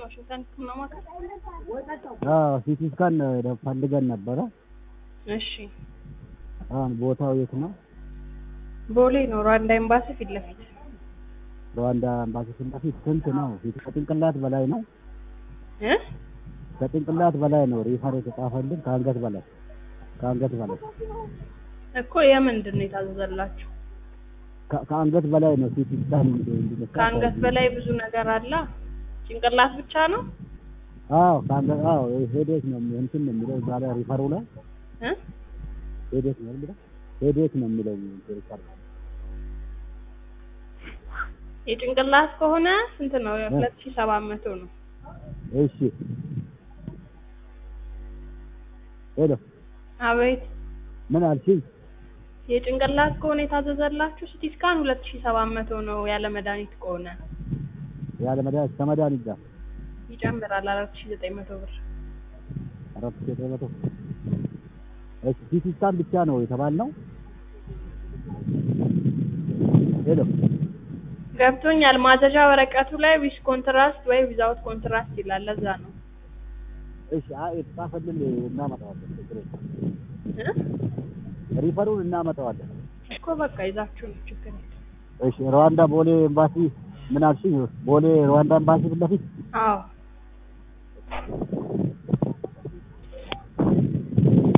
ዋሽንግተን ህክምና ማዕከል። አዎ ሲቲ ስካን ፈልገን ነበረ። እሺ አሁን ቦታው የት ነው? ቦሌ ነው ሩዋንዳ ኤምባሲ ፊት ለፊት። ሩዋንዳ ኤምባሲ ፊት ለፊት ስንት ነው? ፊት ከጭንቅላት በላይ ነው። እ ከጭንቅላት በላይ ነው ሪፈር የተጻፈልን ከአንገት በላይ ከአንገት በላይ እኮ የምንድን ነው የታዘዘላችሁ? ከ- ከአንገት በላይ ነው ሲቲ ስካን እንዲነሳ ከአንገት በላይ ብዙ ነገር አለ። ጭንቅላት ብቻ ነው አዎ ከአንገት አዎ ሄዴክ ነው የሚ- እንትን ነው የሚለው እዛ ላይ ሪፈሩ ላይ እ ሄዴክ ነው የሚለው ሄዴክ ነው የሚለው ሪፈር የጭንቅላት ከሆነ ስንት ነው? ሁለት ሺህ ሰባት መቶ ነው። እሺ ሄሎ አቤት ምን አልሽኝ? የጭንቅላት ከሆነ የታዘዘላችሁ ሲቲ ስካን ሁለት ሺህ ሰባት መቶ ነው። ያለ መድኃኒት ከሆነ ያለ መድኃኒት ከመድኃኒት ጋር ይጨምራል አራት ሺህ ዘጠኝ መቶ ብር። አራት ሺህ ዘጠኝ መቶ እሺ ሲቲ ስካን ብቻ ነው የተባልነው። ሄሎ ገብቶኛል። ማዘዣ ወረቀቱ ላይ ዊዝ ኮንትራስት ወይ ዊዛውት ኮንትራስት ይላል። ለዛ ነው እሺ አይ የተጻፈልን እናመጣዋለን። ችግር የለም። እ ሪፈሩን እናመጣዋለን። እኮ በቃ ይዛችሁ ነው ችግር የለም። እሺ ሩዋንዳ ቦሌ ኤምባሲ ምን አልሽኝ? ቦሌ ሩዋንዳ ኤምባሲ ፊት ለፊት አዎ